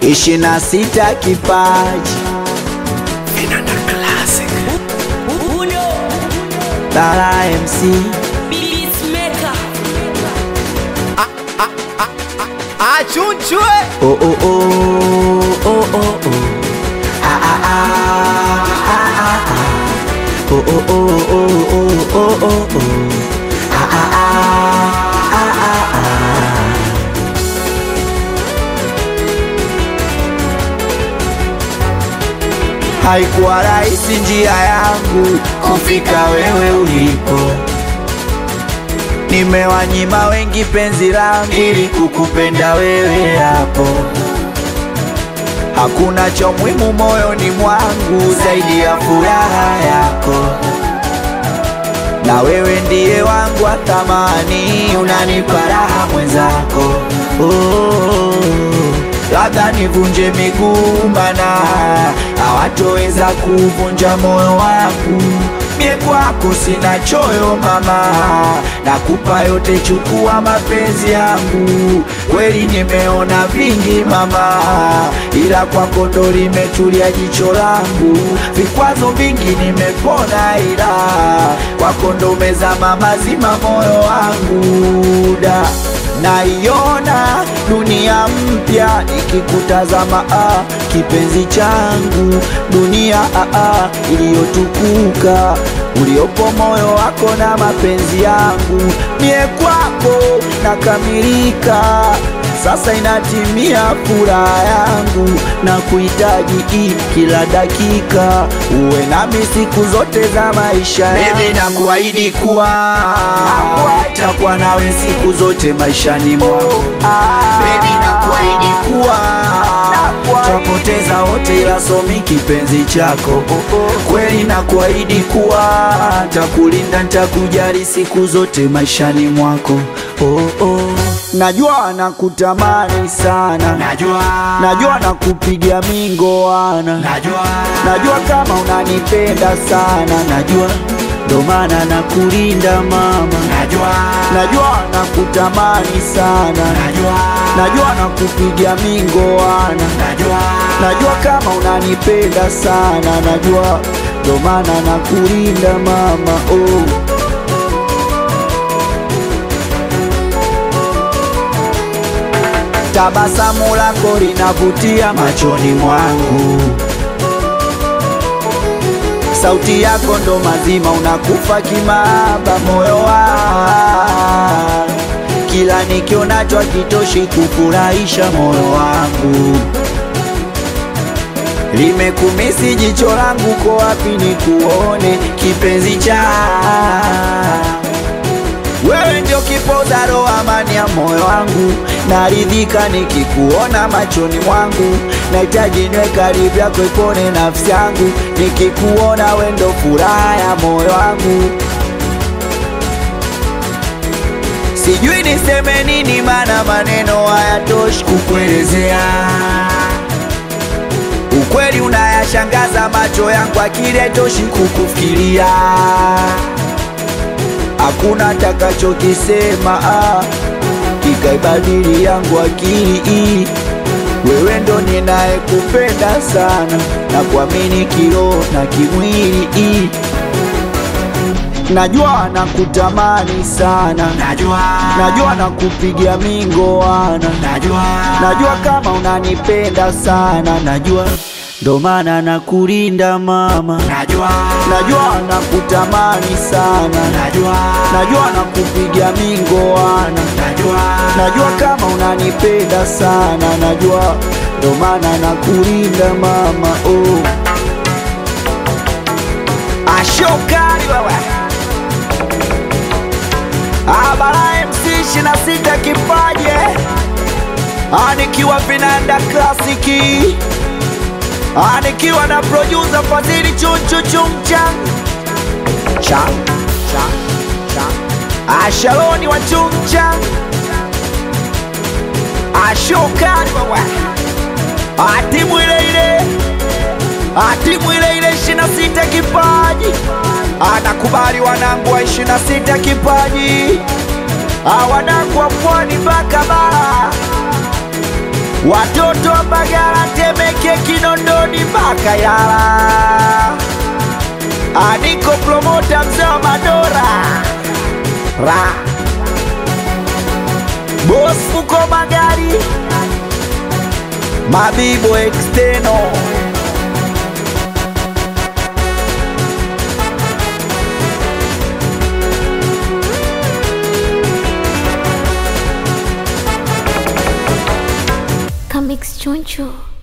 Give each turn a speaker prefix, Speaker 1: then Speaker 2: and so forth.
Speaker 1: ishirini na sita kipaji
Speaker 2: Vinanda Classic.
Speaker 1: Dara MC
Speaker 2: Achunchwe.
Speaker 1: oh oh oh oh oh oh ah ah ah ah ah ah oh oh oh oh oh oh oh oh ah ah ah ah ah ah Haikuwa rahisi njia yangu kufika wewe ulipo, nimewanyima wengi penzi langu ili kukupenda wewe hapo. Hakuna cha muhimu moyoni mwangu zaidi ya furaha yako, na wewe ndiye wangu wa thamani, unanipa raha mwenzako. Oh, labda nivunje miguu, mana hawatoweza kuvunja moyo wangu. Mie kwako sina choyo mama, nakupa yote, chukua mapenzi yangu. Kweli nimeona vingi mama, ila kwako ndo limetulia jicho langu. Vikwazo vingi nimepona, ila kwako ndo umezama mazima moyo wangu da naiona dunia mpya ikikutazama, ah, kipenzi changu, dunia ah, ah, iliyotukuka uliopo moyo wako na mapenzi yangu, mie kwako nakamilika. Sasa inatimia furaha yangu na kuhitaji hii kila dakika, uwe nami siku zote za maisha yangu. Baby, nakuahidi kuwa takuwa nawe siku zote maishani mwangu. Baby, nakuahidi kuwa twapoteza wote, ila somi kipenzi chako. Kweli nakuahidi kuwa takulinda, ntakujali siku zote maishani mwako. Oh, oh. Najua nakutamani sana,
Speaker 2: Najua.
Speaker 1: najua nakupigia mingoana,
Speaker 2: Najua.
Speaker 1: najua kama unanipenda sana, najua ndo maana nakulinda mama,
Speaker 2: Najua.
Speaker 1: najua nakutamani sana,
Speaker 2: Najua.
Speaker 1: najua nakupigia mingoana,
Speaker 2: Najua.
Speaker 1: najua kama unanipenda sana, najua ndo maana nakulinda mama oh. Tabasamu lako linavutia machoni mwangu, sauti yako ndo mazima, unakufa kimaba moyo wangu, kila nikionacho hakitoshi kufurahisha moyo wangu, limekumisi jicho langu, ko wapi nikuone kipenzi cha wewe ndio kipoza roho, amani ya moyo wangu, naridhika nikikuona machoni mwangu, nahitaji niwe karibu yako, ipone nafsi yangu, nikikuona wewe ndo furaha ya moyo wangu. Sijui niseme nini, maana maneno hayatoshi kukuelezea. Ukweli unayashangaza macho yangu, akili haitoshi kukufikiria hakuna takachokisema ah, kikaibadili yangu akili hii. Wewe ndo ninayekupenda sana na kuamini kiroho na kimwili hii. Najua nakutamani sana,
Speaker 2: Najua.
Speaker 1: najua nakupigia mingoana,
Speaker 2: Najua.
Speaker 1: najua kama unanipenda sana, najua ndo maana nakulinda mama,
Speaker 2: Najua.
Speaker 1: najua nakutamani sana
Speaker 2: Najua.
Speaker 1: najua nakupigia mingoana,
Speaker 2: Najua.
Speaker 1: najua kama unanipenda sana, najua ndo maana nakulinda mama oh. Ashokari wewe Abara MC ishirini na sita kipaje anikiwa vinanda klasiki anikiwa na producer Fadhili chunchu chumchang chang chang chang Ashaloni wa chumchang Ashokari wewe atimu ile ile atimu ile ile ishirini na sita kipaji anakubali wanangu wa ishirini na sita kipaji Ah, wanangu wa pwani mpaka bara watoto wa Mbagala, Temeke, Kinondoni mpaka Ilala. Aniko promota mzee wa Madora ra Boss uko magari Mabibo exteno
Speaker 3: Comics Choncho.